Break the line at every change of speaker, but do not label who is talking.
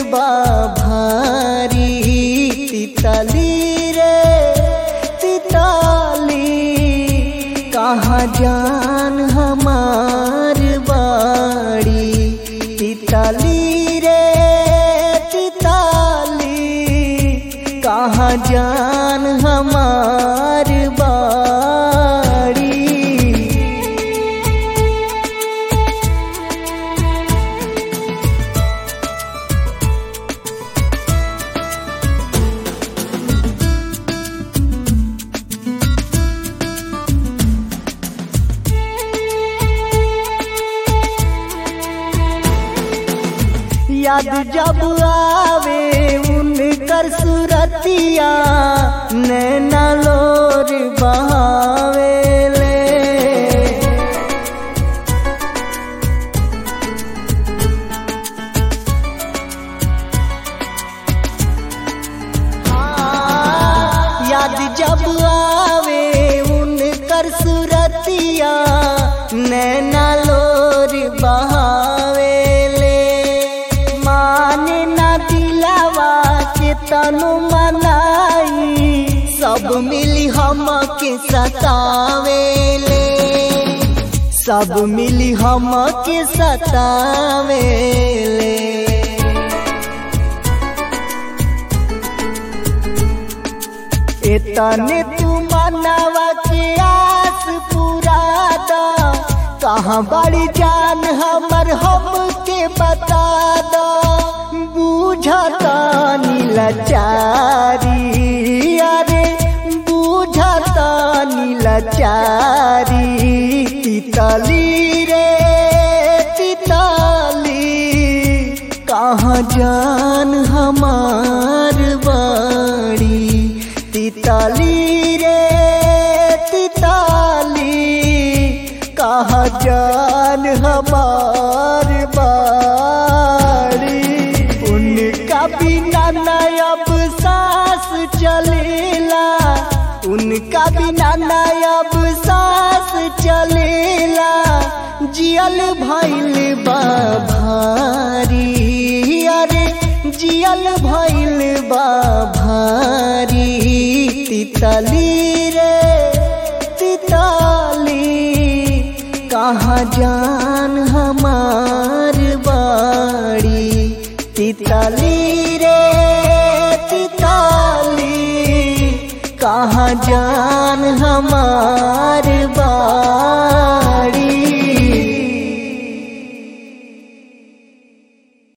बा भारी तितली रे तितली कहाँ जान हमार बाड़ी तितली रे तितली कहाँ जान हमार बाड़ी याद जब आवे उनकर सुरतिया नैना लोर बहावेले याद जब आवे उनकर सुरतिया नैना लोर बहावेले माने ना दिलावा के तनु मनाई सब मिली हम के सतावेले सब मिली हम के सतावेले इतने तू मनवा के आस पूरा दा कहाँ बड़ी जान हमर हम के बता दा बूझता नीलचारी अरे बूझता नीलचारी तितली रे तितली कहाँ जान हमार बाड़ी तितली रे तितली कहाँ जान हमार बाड़ी उनका बिना नयब सांस चलेला उनका बिना नयब सांस चलेला जियल भैल बा भारी अरे जियल भैल बा भारी तितली रे तितली कहाँ जान हमार बाड़ी तितली रे तितली कहाँ जान हमार बाड़ी